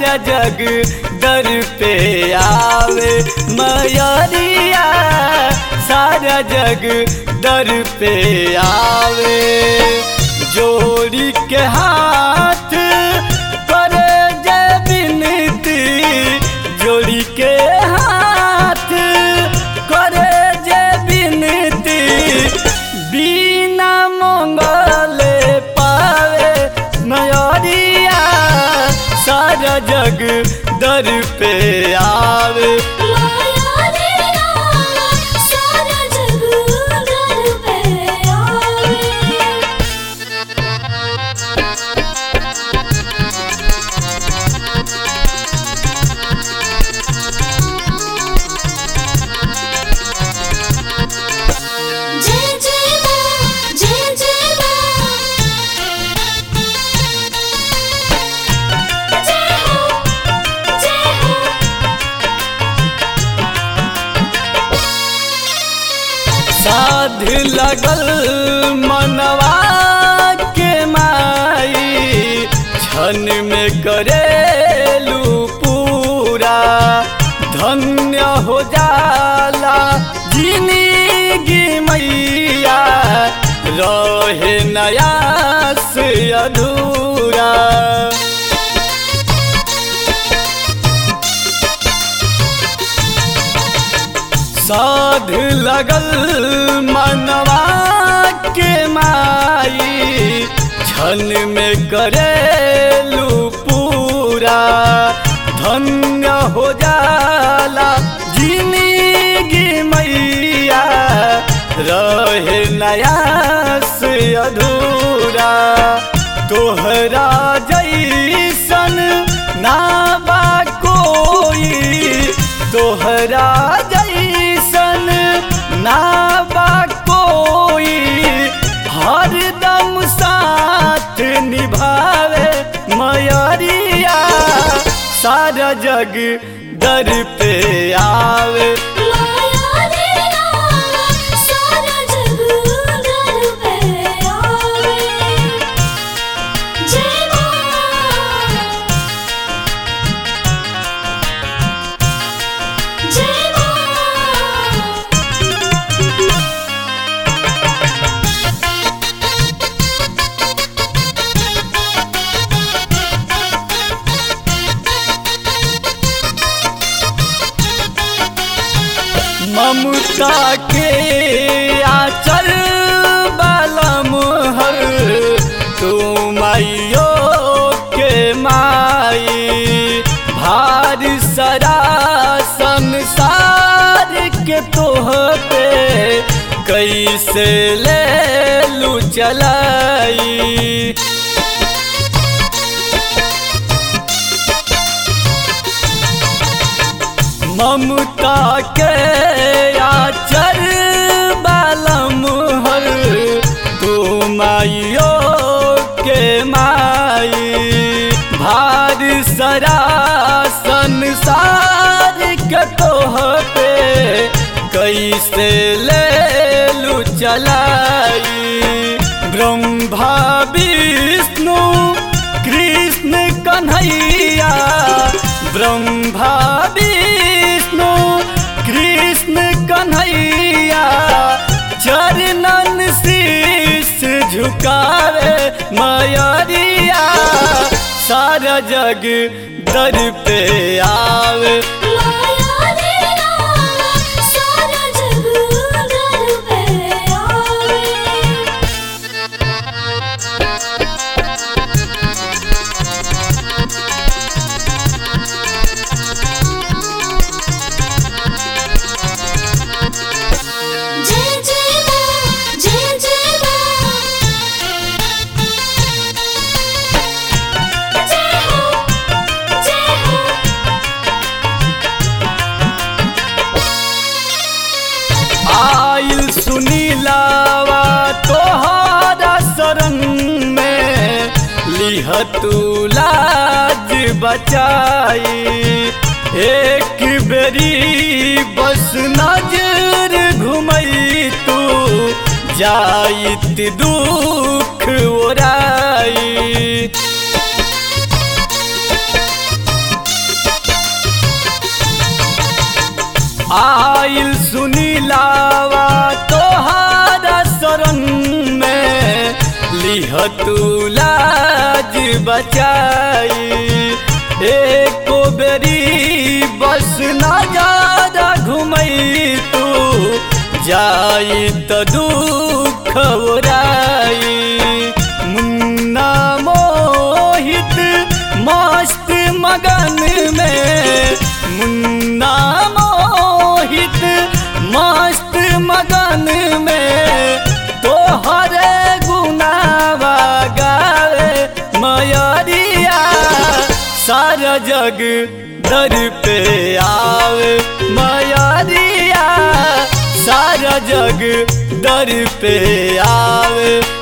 सारा जग दर पे आवे मयरिया सारा जग दर पे आवे जोड़ी के हाथ करे जय बिनती जोड़ी के हाथ करे जय बिनती बिना मंगले पावे मयरिया सारा जग दर पे आवे माया लीला सारा जग दर पे आवे जय जय मां जय जय मां जय हो जय हो साध लगल मनवा के माई क्षण में करेलू पूरा धन्य हो जाला जिंदगी मैया रहे नया से अधूरा साध लगल मनवा के माई क्षण में करेलू पूरा धन्य हो जाला जिंदगी मैया रहे नया से अधूरा तोहरा जैसन ना बा कोई तोहरा जैसन ना बा कोई हरदम साथ निभावे मयरिया सारा जग दर पे आवे माया लीला सारा जग दर पे आवे जय मां जय मां ममता के आचल बलम हर तू माइयो के माई भार सरा संसार के तोह पे कैसे ले लू चलाई ममता के आचर बालम हर तू माइयो के माई भार सरा संसार के तोह पे कैसे ले लू चलाई ब्रह्मा विष्णु कृष्ण कन्हैया ब्रह्मा विष्णु कृष्ण कन्हैया चरणन शीश झुकावे मयरिया सारा जग दर पे आवे माया लीला सारा जग दर पे आवे जय जय मां जय जय मां जय हो जय हो आइल सुनीलावा तोहरा शरण में लिह तू लाज बचाई एक बेरी बस नजर घुमई तू जाइत दुख ओराई आइल सुनीलावा तोहारा शरण में लिह तू लाज बचाई एको बेरी बस ना ज्यादा घुमई तू जाई त दुख ओराई मुन्ना मोहित मस्त मगन में मुन्ना मोहित मस्त मगन में तोहरे गुनावा गावे मयरिया सारा जग दर पे आवे मयरिया सारा जग दर पे आवे